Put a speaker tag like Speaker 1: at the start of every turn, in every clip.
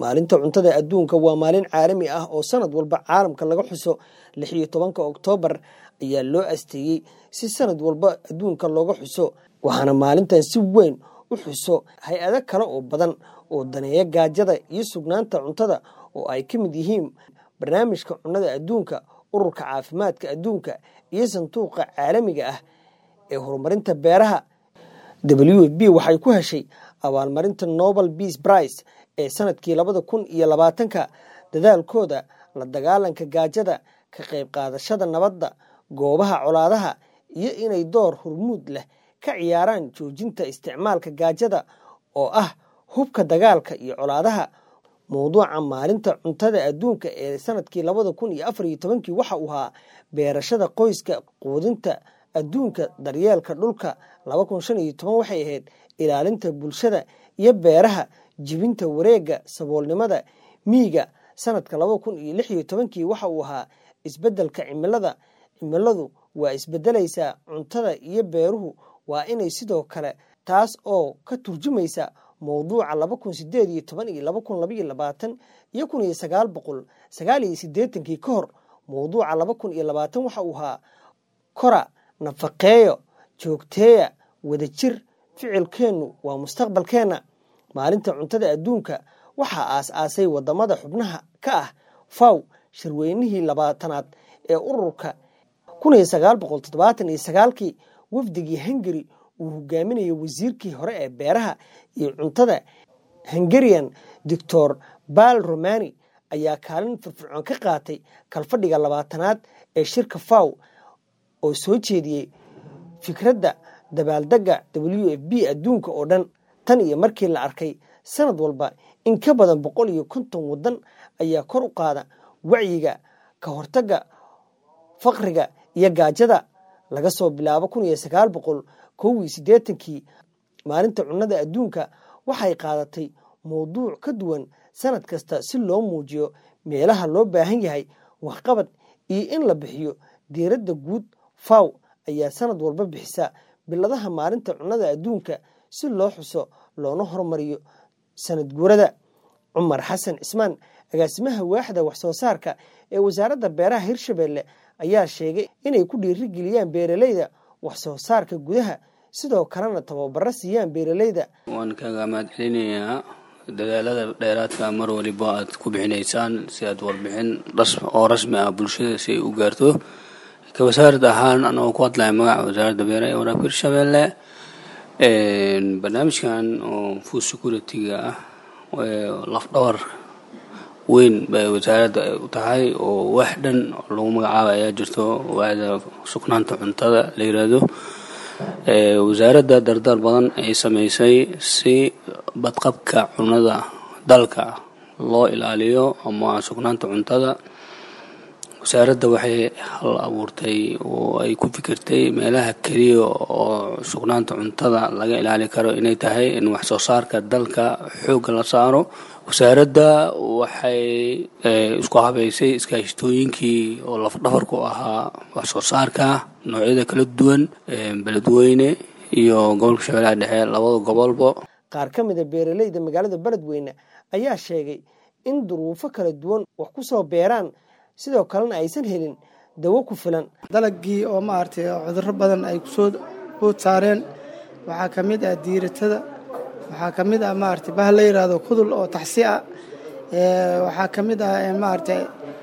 Speaker 1: maalinta cuntada adduunka waa maalin caalami ah oo sanad walba caalamka laga xuso lix iyo tobanka oktoobar ayaa loo asteeyey si sanad walba adduunka looga xuso waxaana maalintan si weyn u xuso hay-ado kale oo badan oo daneeya gaajada iyo sugnaanta cuntada oo ay ka mid yihiin barnaamijka cunnada adduunka ururka caafimaadka adduunka iyo sanduuqa caalamiga ah ee horumarinta beeraha w f b waxay ku heshay abaalmarinta nobel beas brice ee sanadkii labada kun iyo labaatanka dadaalkooda la dagaalanka gaajada ka qayb qaadashada nabadda goobaha colaadaha iyo inay door hormuud leh ka ciyaaraan joojinta isticmaalka gaajada oo ah hubka dagaalka iyo colaadaha mowduuca maalinta cuntada adduunka ee sanadkii labada kun iyo afar iyo tobankii waxa uu ahaa beerashada qoyska quudinta adduunka daryeelka dhulka laba kun shan iyo toban waxay ahayd ilaalinta bulshada iyo beeraha jibinta wareegga saboolnimada miiga sanadka laba kun iyo lix iyo tobankii waxa uu ahaa isbeddelka cimilada cimiladu waa isbedelaysaa cuntada iyo beeruhu waa inay sidoo kale taas oo ka turjumaysa mowduuca laba kun sideed iyo toban iyo laba kun labaiyo labaatan iyo kun iyo sagaal boqol sagaal iyo siddeetankii ka hor mowduuca laba kun iyo labaatan waxa uu ahaa kora nafaqeeyo joogteeya wadajir ficilkeennu waa mustaqbalkeenna maalinta cuntada adduunka waxaa aas-aasay wadamada xubnaha ka ah faw shirweynihii labaatanaad ee ururka kun iyo sagaal boqol toddobaatan iyo sagaalkii wafdigii hungari uu hogaaminayay wasiirkii hore ee beeraha iyo cuntada hungarian doctor bal romani ayaa kaalin firfircoon ka qaatay kalfadhiga labaatanaad ee shirka faw oo soo jeediyey fikradda dabaaldega w f b adduunka oo dhan tan iyo markii la arkay sanad walba in ka badan boqol iyo konton waddan ayaa kor u qaada wacyiga ka hortagga faqriga iyo gaajada laga soo bilaabo kun iyo sagaal boqol kow iyo siddeetankii maalinta cunnada adduunka waxay qaadatay mowduuc ka duwan sanad kasta si loo muujiyo meelaha loo baahan yahay waxqabad iyo in la bixiyo diiradda guud faw ayaa sanad walba bixisa biladaha maalinta cunnada adduunka si loo xuso loona horumariyo sanad guurada cumar xasan cismaan agaasimaha waaxda waxsoo saarka ee wasaaradda beeraha hirshabelle ayaa sheegay inay ku dhiirigeliyaan beeraleyda waxsoo saarka gudaha sidoo kalena tababaro siiyaan beeraleyda
Speaker 2: waan kaga mahad celinayaa dadaalada dheeraadka mar waliba aad ku bixinaysaan si aad warbixin oo rasmi ah bulshada si ay u gaarto ka wasaarad ahaan anagoo ku hadlaya magaca wasaaradda beeraha ee waraabka hirshabelle barnaamijkan oo food security-ga ah lafdhawar weyn bay wasaaradda u tahay oo wax dhan lagu magacaaba ayaa jirto waaxda sugnaanta cuntada la yiraahdo wasaaradda dardar badan ay sameysay si badqabka cunada dalka loo ilaaliyo ama sugnaanta cuntada wasaaradda waxay hal abuurtay oo ay ku fikirtay meelaha keliya oo sugnaanta cuntada laga ilaali karo inay tahay in wax soo saarka dalka xoogga la saaro wasaaradda waxay isku habeysay iskaashatooyinkii oo lafdhafarku ahaa wax soo saarka noocyada kala duwan beledweyne iyo gobolka shabeellaha dhexe labada gobolba
Speaker 1: qaar ka mida beeraleyda magaalada beledweyne ayaa sheegay in duruufo kala duwan wax ku soo beeraan sidoo kalena aysan helin dawo ku filan
Speaker 3: dalagii oo maaragtay cudurro badan ay kusoo bood saareen waxaa ka mid ah diiratada waxaa ka mid ah maaragtay bah la yidhaahdo kudul oo taxsi ah waxaa ka mid ah maaragtay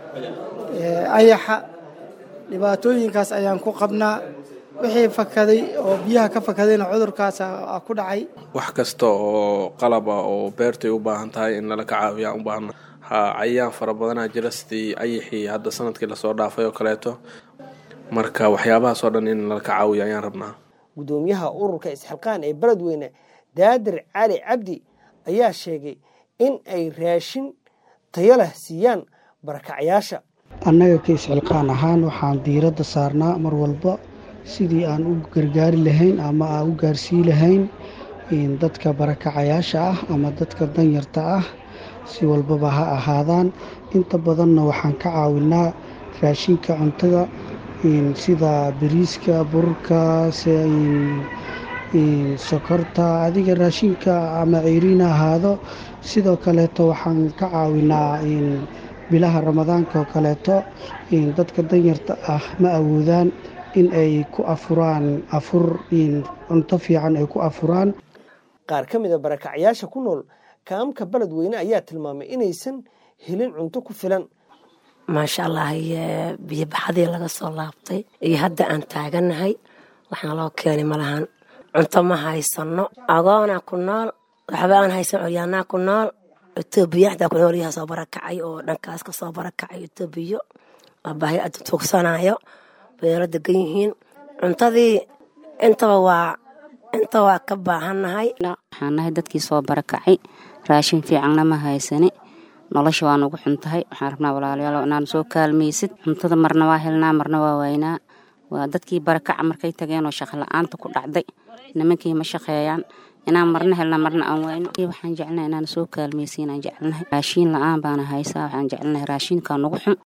Speaker 3: ayaxa dhibaatooyinkaas ayaan ku qabnaa wixii fakaday oo biyaha ka fakadayna cudurkaas ku dhacay
Speaker 4: wax kasta oo qalaba oo beertay u baahan tahay in lala ka caawiyaa u baahna ha cayayaan fara badanaa jira sidii ayaxii hadda sanadkii lasoo dhaafay oo kaleeto marka waxyaabahaas oo dhan in lala ka caawiya ayaan rabnaa
Speaker 1: gudoomiyaha ururka isxilqaan ee beledweyne daadir cali cabdi ayaa sheegay in ay raashin tayo leh siiyaan barakacyaasha
Speaker 5: annaga ka isxilqaan ahaan waxaan diiradda saarnaa mar walba sidii aan u gargaari lahayn ama aan u gaarsii lahayn dadka barakacayaasha ah ama dadka danyarta ah si walbaba ha ahaadaan inta badanna waxaan ka caawinaa raashinka cuntada sida bariiska burka sokorta adiga raashinka ama ceyriin ha ahaado sidoo kaleeto waxaan ka caawinaa bilaha ramadaanka oo kaleeto dadka danyarta ah ma awoodaan in ay ku afuraan afur cunto fiican ay ku afuraan
Speaker 1: qaar ka mid a barakacyaasha ku nool kaamka beledweyne ayaa tilmaamay inaysan helin cunto ku filan
Speaker 6: maasha allah biyobaxadii laga soo laabtay iyo hadda aan taaganahay waxaan loo keenay malahan cunto ma haysano agoonaa ku nool waxba aan haysan curyaanaa ku nool etoobiya xataa ku nool yaha soo barakacay oo dhankaas ka soo barakacay etoobiya waa baahi aad tuugsanayo beelo degan yihiin cuntadii intaba waa inta waa ka baahannahay
Speaker 7: waxaan nahay dadkii soo barakacay raashin fiicanna ma haysani nolosha waa nugu xuntahay waxaan rabnaa walaalayaal inaan soo kaalmaysid cuntada marna waa helnaa marna waa waynaa waa dadkii barakaca markay tageen oo shaqo la-aanta ku dhacday nimankii ma shaqeeyaan inaan marna helna marna aan wayno waxaan jecelnahay inaan soo kaalmaysiin aan jecelnahay raashiin la-aan baana haysaa waxaan jecelnahay raashiinkaa nugu xun